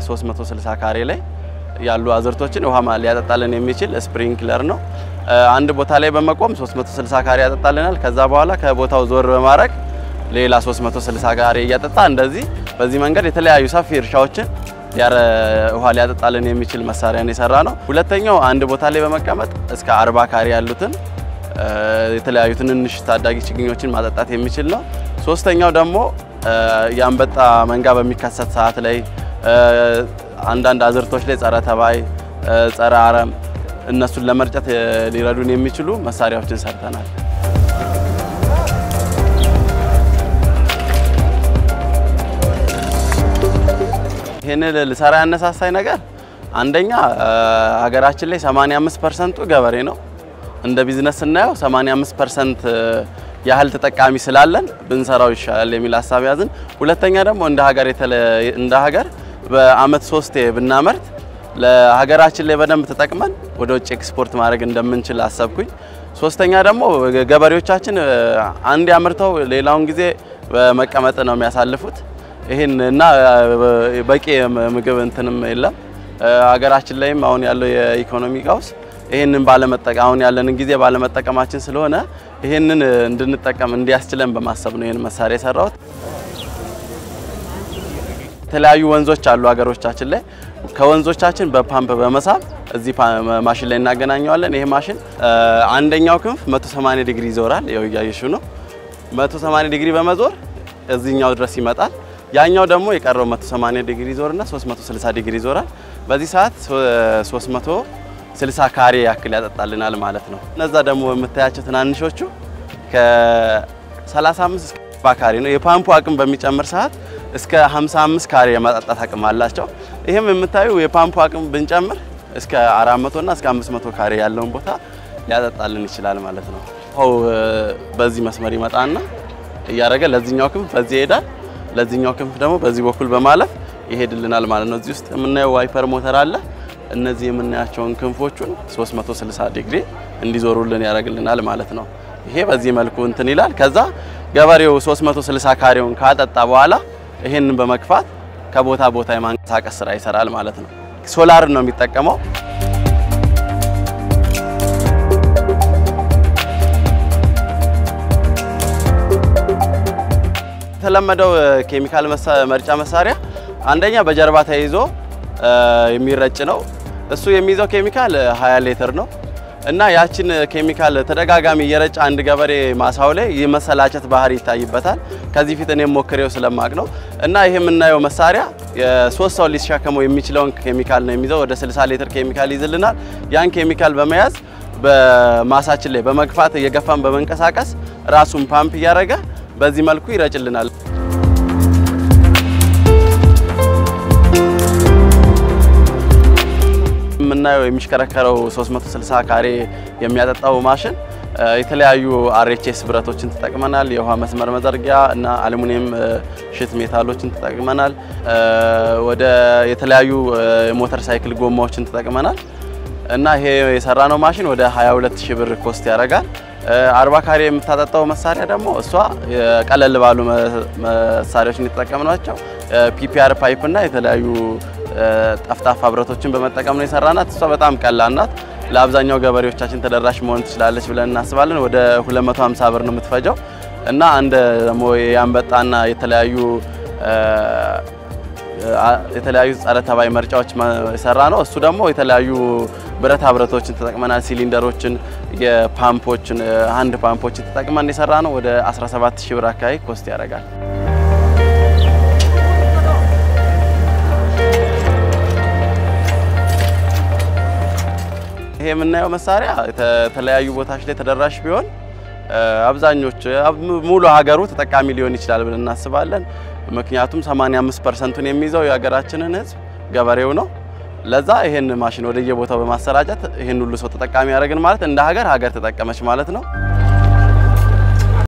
360 ካሬ ላይ ያሉ አዝርቶችን ውሃ ሊያጠጣልን የሚችል ስፕሪንክለር ነው። አንድ ቦታ ላይ በመቆም 360 ካሬ ያጠጣልናል። ከዛ በኋላ ከቦታው ዞር በማድረግ ሌላ 360 ካሬ እያጠጣ እንደዚህ በዚህ መንገድ የተለያዩ ሰፊ እርሻዎችን ያረ ውሃ ሊያጠጣልን የሚችል መሳሪያን የሰራ ነው። ሁለተኛው አንድ ቦታ ላይ በመቀመጥ እስከ 40 ካሬ ያሉትን የተለያዩ ትንንሽ ታዳጊ ችግኞችን ማጠጣት የሚችል ነው። ሶስተኛው ደግሞ የአንበጣ መንጋ በሚከሰት ሰዓት ላይ አንዳንድ አዝርቶች ላይ ጸረ ተባይ፣ ጸረ አረም እነሱን ለመርጨት ሊረዱን የሚችሉ መሳሪያዎችን ሰርተናል። ይህንን ልሰራ ያነሳሳኝ ነገር አንደኛ ሀገራችን ላይ 85 ፐርሰንቱ ገበሬ ነው። እንደ ቢዝነስ ስናየው 85 ፐርሰንት ያህል ተጠቃሚ ስላለን ብንሰራው ይሻላል የሚል ሀሳብ ያዝን። ሁለተኛ ደግሞ እንደ ሀገር እንደ ሀገር በአመት ሶስቴ ብናመርት ለሀገራችን ላይ በደንብ ተጠቅመን ወደ ውጭ ኤክስፖርት ማድረግ እንደምንችል አሰብኩኝ። ሶስተኛ ደግሞ ገበሬዎቻችን አንድ ያምርተው ሌላውን ጊዜ በመቀመጥ ነው የሚያሳልፉት። ይህን እና በቂ ምግብ እንትንም የለም ሀገራችን ላይም አሁን ያለው የኢኮኖሚ ቀውስ ይህንን ባለመጠቀም አሁን ያለንን ጊዜ ባለመጠቀማችን ስለሆነ ይህንን እንድንጠቀም እንዲያስችለን በማሰብ ነው ይህን መሳሪያ የሰራሁት። የተለያዩ ወንዞች አሉ ሀገሮቻችን ላይ ከወንዞቻችን በፓምፕ በመሳብ እዚህ ማሽን ላይ እናገናኘዋለን። ይሄ ማሽን አንደኛው ክንፍ 180 ዲግሪ ይዞራል። ያው እያየሽው ነው። 180 ዲግሪ በመዞር እዚህኛው ድረስ ይመጣል። ያኛው ደግሞ የቀረው 180 ዲግሪ ይዞርና 360 ዲግሪ ይዞራል። በዚህ ሰዓት 360 ካሬ ያክል ያጠጣልናል ማለት ነው። እነዛ ደግሞ የምታያቸው ትናንሾቹ ከ35 እስከ 40 ካሬ ነው። የፓምፑ አቅም በሚጨምር ሰዓት እስከ 55 ካሬ የማጠጣት አቅም አላቸው። ይህም የምታዩ የፓምፑ አቅም ብንጨምር እስከ 400 እና እስከ 500 ካሬ ያለውን ቦታ ሊያጠጣልን ይችላል ማለት ነው። ውሃው በዚህ መስመር ይመጣና እያደረገ ለዚህኛው ክንፍ በዚህ ይሄዳል፣ ለዚህኛው ክንፍ ደግሞ በዚህ በኩል በማለፍ ይሄድልናል ማለት ነው። እዚህ ውስጥ የምናየው ዋይፐር ሞተር አለ። እነዚህ የምናያቸውን ክንፎቹን 360 ዲግሪ እንዲዞሩልን ያደርግልናል ማለት ነው። ይሄ በዚህ መልኩ እንትን ይላል። ከዛ ገበሬው 360 ካሬውን ካጠጣ በኋላ ይሄንን በመግፋት ከቦታ ቦታ የማንቀሳቀስ ስራ ይሰራል ማለት ነው። ሶላር ነው የሚጠቀመው። የተለመደው ኬሚካል መርጫ መሳሪያ አንደኛ በጀርባ ተይዞ የሚረጭ ነው። እሱ የሚይዘው ኬሚካል 20 ሊትር ነው እና ያችን ኬሚካል ተደጋጋሚ እየረጨ አንድ ገበሬ ማሳው ላይ የመሰላቸት ባህሪ ይታይበታል። ከዚህ ፊት እኔም ሞክሬው ስለማቅ ነው እና ይሄ የምናየው መሳሪያ የሶስት ሰው ሊሸከመው የሚችለውን ኬሚካል ነው የሚይዘው። ወደ 60 ሊትር ኬሚካል ይዝልናል። ያን ኬሚካል በመያዝ በማሳችን ላይ በመግፋት እየገፋን በመንቀሳቀስ ራሱን ፓምፕ እያደረገ በዚህ መልኩ ይረጭልናል። የምናየው የሚሽከረከረው 360 ካሬ የሚያጠጣው ማሽን የተለያዩ አርኤችኤስ ብረቶችን ተጠቅመናል። የውሃ መስመር መዘርጊያ እና አሉሚኒየም ሽት ሜታሎችን ተጠቅመናል። ወደ የተለያዩ ሞተር ሳይክል ጎማዎችን ተጠቅመናል እና ይሄ የሰራነው ማሽን ወደ 22 ሺህ ብር ኮስት ያደርጋል። 40 ካሬ የምታጠጣው መሳሪያ ደግሞ እሷ ቀለል ባሉ መሳሪያዎችን የተጠቀምናቸው ፒፒአር ፓይፕ እና የተለያዩ ጠፍጣፋ ብረቶችን በመጠቀም ነው የሰራናት። እሷ በጣም ቀላል ናት። ለአብዛኛው ገበሬዎቻችን ተደራሽ መሆን ትችላለች ብለን እናስባለን። ወደ 250 ብር ነው የምትፈጀው እና አንድ ደግሞ የአንበጣና የተለያዩ የተለያዩ ጸረ ተባይ መርጫዎች የሰራ ነው። እሱ ደግሞ የተለያዩ ብረታ ብረቶችን ተጠቅመናል። ሲሊንደሮችን፣ የፓምፖችን፣ አንድ ፓምፖችን ተጠቅመን የሰራ ነው። ወደ 17 ሺህ ብር አካባቢ ኮስት ያደርጋል። ይሄ የምናየው መሳሪያ የተለያዩ ቦታዎች ላይ ተደራሽ ቢሆን አብዛኞቹ ሙሉ ሀገሩ ተጠቃሚ ሊሆን ይችላል ብለን እናስባለን። ምክንያቱም 85 ፐርሰንቱን የሚይዘው የሀገራችንን ሕዝብ ገበሬው ነው። ለዛ ይሄን ማሽን ወደየቦታው በማሰራጨት ይሄን ሁሉ ሰው ተጠቃሚ ያደረግን ማለት እንደ ሀገር ሀገር ተጠቀመች ማለት ነው።